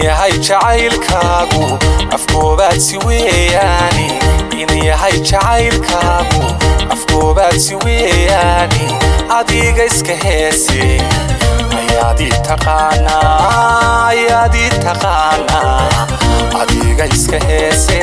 yahay jacaylkaagu afkoobaadsi weeyaani in yahay jacaylkaagu afkoobaadsi weeyaani adiga iska heese ayaadii taqaanaa ayaadii taqaanaa adiga iska heese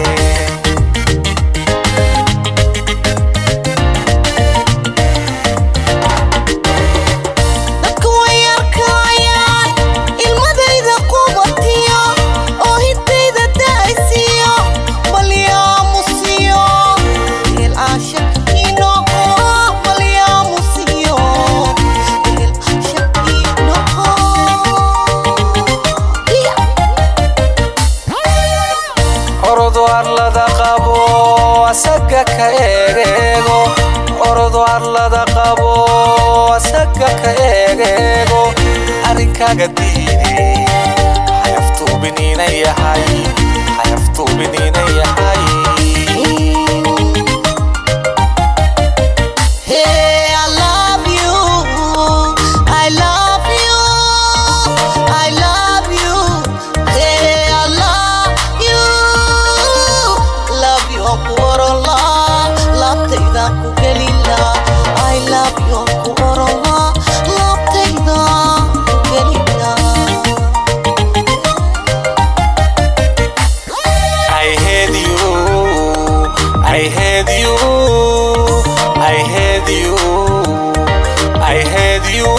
dadku way arkayaan ilmadayda qubatiyo oo hidayda da'aysiyo malyaamusiyo ehel caashaqiinoqo malyaamusiyo ehel caashaqiinoqo orodo arlada qabo asaga ka eegeego orodo arlada qabo asaga ka eegeego arrinkaaga diide xayaftuubiniina yahay xayaftuubiniina yahay Hey, I love you. I love you. I love you. Hey, I love you. Love you, Akorola. Love tayda ku gelila. I love you, Akorola. Love tayda ku gelila. I hate you, I hate you, I hate you, I hate you.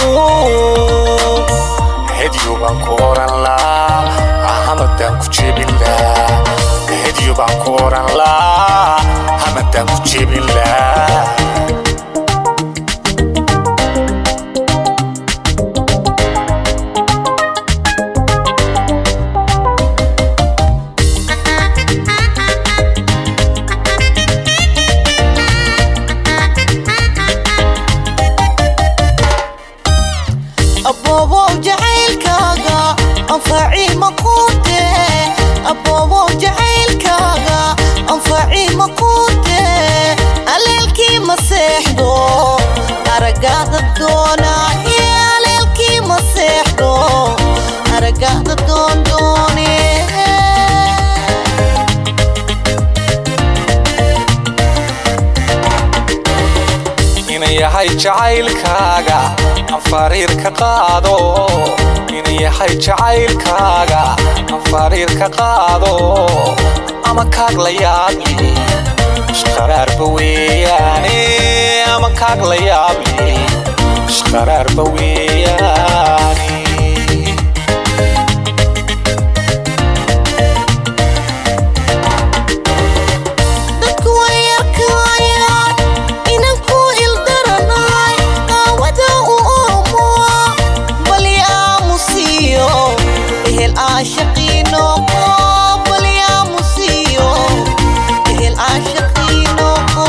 Hate you baan ku oran laa, hamadaan ku jebin laa. Hate you baan ku oran laa, hamadaan ku jebin laa. aboobow jacaylkaaga anfacii maquute aboobow jacaylkaaga anfacii maquute aleelkii ma seexdo aragaada doona iyo aleelkii ma seexdo aragaada doondoone in yahay jacaylkaaga aan fariir ka qaado in yahay jacaylkaaga aan fariir ka qaado ama kaag la yaabli ishqaraarba weeyaane ama kaag la yaabli ishqaraarba weeyaane dadku way arkayaan inan ku ildaranahay qaawada u oomo balyaamusiyo ehel caashaqiinoqo balyaamusiyo ehel caashaqiinoqo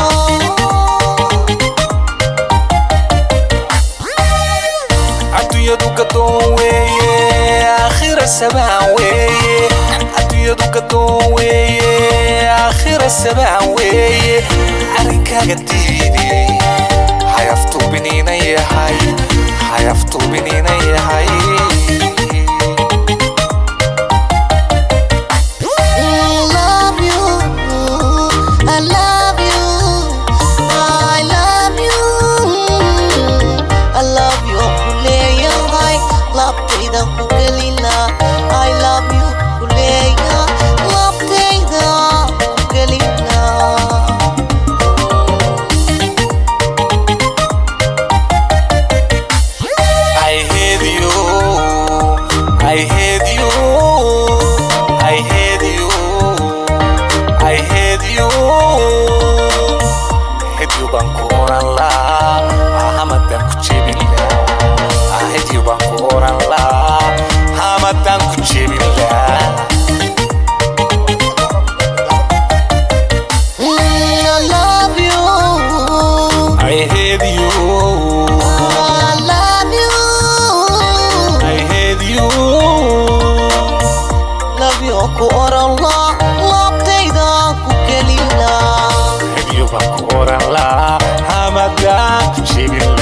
adduunyadu gadoon weeye aakhira sabaan weeye adduunyadu gadoon weeye aakhira sabaan weeye arrinkaaga diide xayaftuubiniina yahay xayaftuubiniina yahay love you I love you I love you I love you kuleeyahay labtayda ku gelina I love you kuleeya labtayda ku gelina I hate you I hate you I hate you I hate you hate you baan ku oran laa hamadaan ku jebin laa hate you baan ku oran laa hamadaan ku jebin laa Mm, I love you I hate you I love you I hate you love you ku oran la labtayda ku gelina hate you baan ku oran laa hamadaan ku jebin